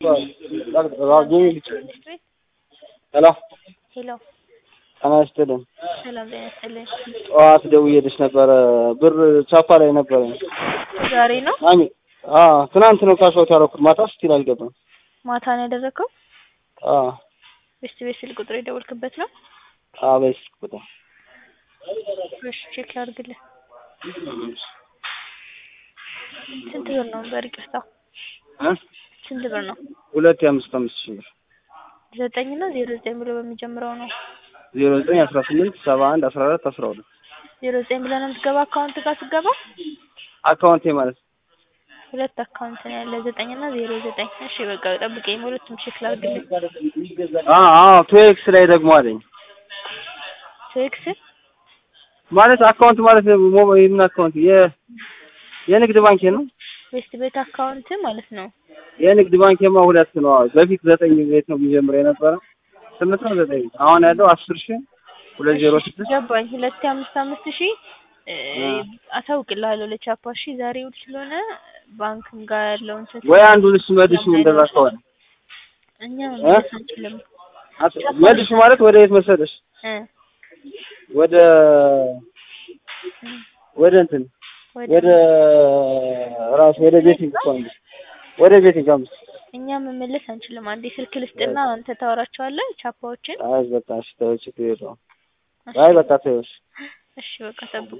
ሄሎ ሄሎ ጤና ይስጥልኝ። ሰላም ጤና ይስጥልኝ። ጠዋት ደውዬልሽ ነበረ ብር ቻፓ ላይ ነበረ። ዛሬ ነው አሚ አዎ ትናንት ነው ካሽአውት ያደረኩት ማታ ስቲል አልገባም። ማታ ነው ያደረገው? አዎ ቤስት ቤት ስልክ ቁጥር የደወልክበት ነው? አዎ በይስ ቁጥር እሺ ቼክ ላድርግልህ። ስንት ብር ነው? በይቅርታ እ ስንት ብር ነው? ሁለት የአምስት አምስት ሺህ ብር ዘጠኝ እና ዜሮ ዘጠኝ ብሎ በሚጀምረው ነው። ዜሮ ዘጠኝ አስራ ስምንት ሰባ አንድ አስራ አራት አስራ ሁለት ዜሮ ዘጠኝ ብለህ ነው የምትገባ አካውንት ጋር ስትገባ? አካውንቴ ማለት ነው። ሁለት አካውንት ነው ያለ ዘጠኝ እና ዜሮ ዘጠኝ እሺ በቃ ጠብቀኝ በሁለቱም ቼክ ላድርግልህ። አዎ አዎ ቱኤክስ ላይ ደግሞ አለኝ ቴክስ ማለት አካውንት ማለት ሞ የምን አካውንት የ የንግድ ባንክ ነው። ቤስት ቤት አካውንት ማለት ነው። የንግድ ባንክማ ሁለት ነው። አዎ በፊት ዘጠኝ ቤት ነው የሚጀምረው የነበረ ስምንት ነው ዘጠኝ አሁን ያለው አስር ሺህ ሁለት ዜሮ ስድስት ገባኝ። ሁለት የአምስት አምስት ሺህ አሳውቅልሃለሁ ለቻፓ እሺ። ዛሬ እሑድ ስለሆነ ባንክም ጋር ያለውን እንትን ወይ አንዱን እሱ መልሱ እንደዛ ከሆነ እኛ መመለስ አንችልም አት- መልሱ ማለት ወደ የት መሰለሽ እ ወደ ወደ እንትን ወደ ራሱ ወደ ቤቲንግ እኮ ነው ወደ ቤቲንግ አምስት እኛ መመለስ አንችልም። አንዴ ስልክ ልስጥና አንተ ታወራቸዋለህ ቻፓዎችን። አይ በቃ እሺ ተወው ችግር የለውም። አይ በቃ ተወው እሺ። እሺ በቃ ጠብቁ።